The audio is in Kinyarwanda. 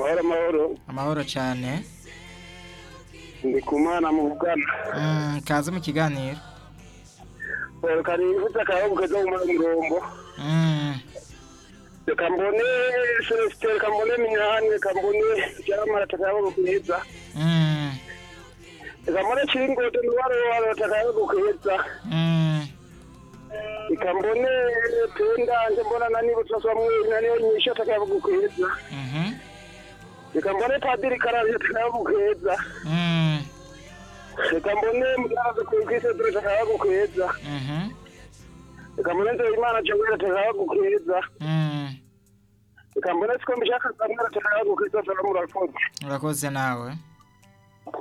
hari amahoro amahoro cyane ni ku mwana muvugana Mm, kaze mu kiganiro kari ufite akarabu keza mu murongo Mm, reka mbone celestin reka mbone minyani reka mbone icyamara takayabo keza mm, reka mbone kiringote n'uwarowaro takayabo keza mm. reka mbone pendanje mbona na niba tutasomwina niyo nyisha takayabo keza Mhm. reka mbone padiri karabye takayabo keza Mm, reka mbone muraza kuyikisedure takayabo keza mhm. reka mbone nzeyimana jowera takayabo keza Mm. reka mbone siko mbishaka zamwera takayabo keza salamu alfonse urakoze nawe